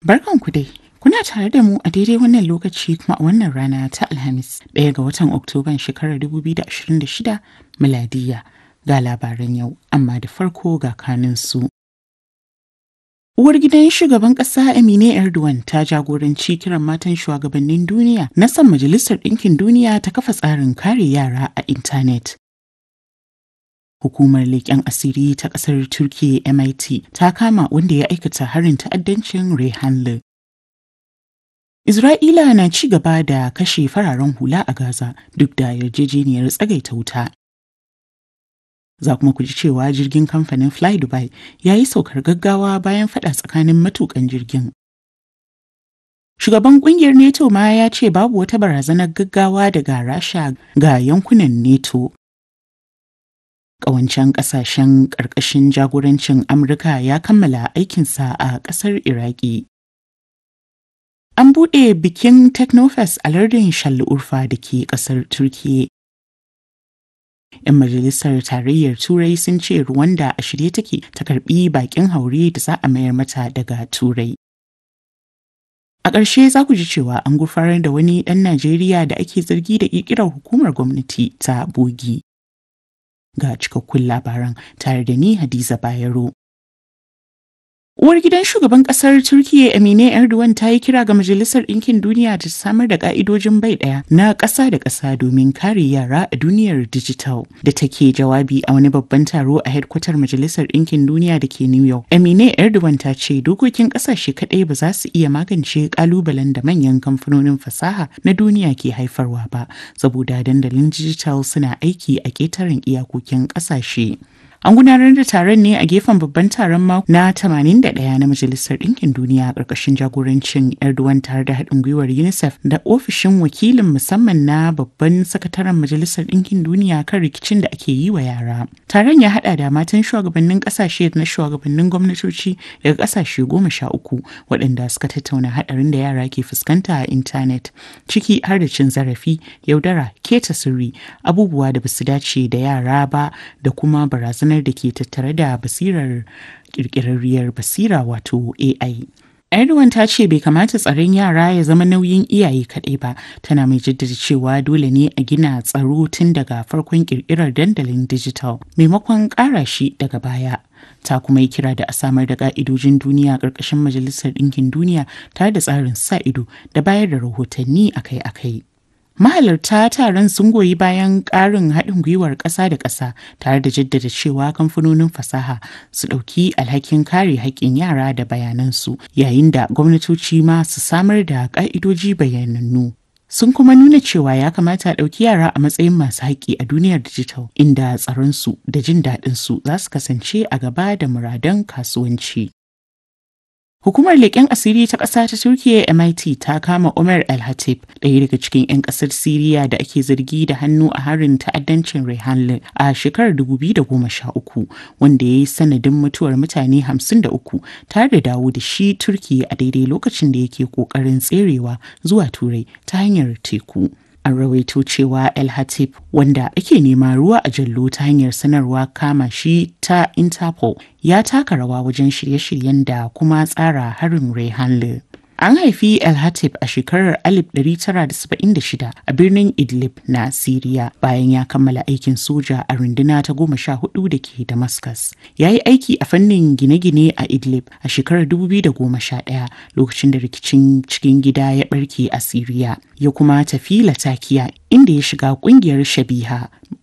Barkanku dai. Kuna tare da mu a daidai wannan lokaci kuma a wannan rana ta Alhamis, ɗaya ga watan Oktoban shekarar 2026 miladiya ga labaran yau, amma da farko ga kaninsu. Uwar gidan shugaban ƙasa Amine Erdogan ta jagoranci kiran matan shugabannin duniya na san Majalisar Ɗinkin Duniya ta kafa tsarin kare yara a intanet. Hukumar leƙen asiri ta ƙasar Turkiyya MIT ta kama wanda ya aikata harin ta'addancin Rehanlı. Isra'ila na ci gaba da kashe fararen hula a Gaza duk da yarjejeniyar tsagaita wuta. Za kuma ku ji cewa jirgin kamfanin Fly Dubai ya yi saukar gaggawa bayan fada tsakanin matukan jirgin. Shugaban kungiyar NATO ma ya ce babu wata barazanar gaggawa daga Rasha ga yankunan NATO. Ƙawancen ƙasashen ƙarƙashin jagorancin Amurka ya kammala aikinsa a ƙasar Iraki. An buɗe bikin Technofest a lardin Urfa da ke ƙasar Turkiyya. 'Yan majalisar tarayyar Turai sun ce Rwanda a shirye take ta karɓi baƙin haure da za a mayar mata daga Turai. A ƙarshe za ku ji cewa an gurfanar da wani ɗan Najeriya da ake zargi da ƙirƙirar hukumar gwamnati ta bogi. Ga cikakkun labaran tare da ni Hadiza Bayero. Uwar gidan shugaban kasar Turkiyya Emine Erdogan ta yi kira ga Majalisar Ɗinkin Duniya ta samar da ka'idojin bai ɗaya na ƙasa da ƙasa domin kare yara a duniyar dijital. Da take jawabi a wani babban taro a hedkwatar Majalisar Ɗinkin Duniya da ke New York. Emine Erdogan ta ce dokokin ƙasashe kaɗai ba za su iya magance ƙalubalen da manyan kamfanonin fasaha na duniya ke haifarwa ba, saboda dandalin dijital suna aiki a ƙetaren iyakokin ƙasashe. An gudanar da taron ne a gefen babban taron mako na 81 na Majalisar Ɗinkin Duniya a ƙarƙashin jagorancin Erdogan tare da haɗin gwiwar UNICEF da ofishin wakilin musamman na babban sakataren Majalisar Ɗinkin Duniya kan rikicin da ake yi wa yara. Taron ya haɗa da matan shugabannin ƙasashe da na shugabannin gwamnatoci daga ƙasashe goma sha uku waɗanda suka tattauna haɗarin da yara ke fuskanta a intanet ciki har da cin zarafi, yaudara, keta sirri, abubuwa da basu dace da yara ba da kuma barazanar da ke tattare da basirar kirkirarriyar basira wato AI. Erdogan ta ce bai kamata tsaron yara ya zama nauyin iyaye kaɗai ba, tana mai jaddada cewa dole ne a gina tsaro tun daga farkon kirkirar dandalin digital maimakon ƙara shi daga baya. Ta kuma yi kira da a samar da ƙa'idojin duniya ƙarƙashin Majalisar Ɗinkin Duniya tare da tsarin sa ido da bayar da rahotanni akai-akai. Mahalarta taron sun goyi bayan ƙarin haɗin gwiwar ƙasa da ƙasa tare da jaddada cewa kamfanonin fasaha su ɗauki alhakin kare haƙƙin yara da bayanansu yayin da gwamnatoci ma su samar da ƙa'idoji bayanannu. Sun kuma nuna cewa ya kamata a ɗauki yara a matsayin masu haƙƙi a duniyar dijital inda tsaronsu da jin daɗinsu za su kasance a gaba da muradan kasuwanci. Hukumar leƙen asiri ta ƙasa ta Turkiyya MIT ta kama Umar El-Hatib, ɗaya daga cikin 'yan ƙasar Siriya da ake zargi da hannu a harin ta'addancin Rehanle a shekarar 2013, wanda ya yi sanadin mutuwar mutane 53 tare da dawo da shi Turkiyya a daidai lokacin da yake ƙoƙarin tserewa zuwa Turai ta hanyar teku. an rawaito cewa el hatib wanda ake nema ruwa a jallo ta hanyar sanarwa kama shi ta interpol ya taka rawa wajen shirye-shiryen da kuma tsara harin rehanle An haifi El Hatib a shekarar 1976 a birnin Idlib na Siriya bayan ya kammala aikin soja a runduna ta goma sha hudu da ke Damascus. Ya yi aiki a fannin gine-gine a Idlib a shekarar 2011 lokacin da rikicin cikin gida ya barke a Siriya. Ya kuma tafi Latakiya inda ya shiga kungiyar Shabiha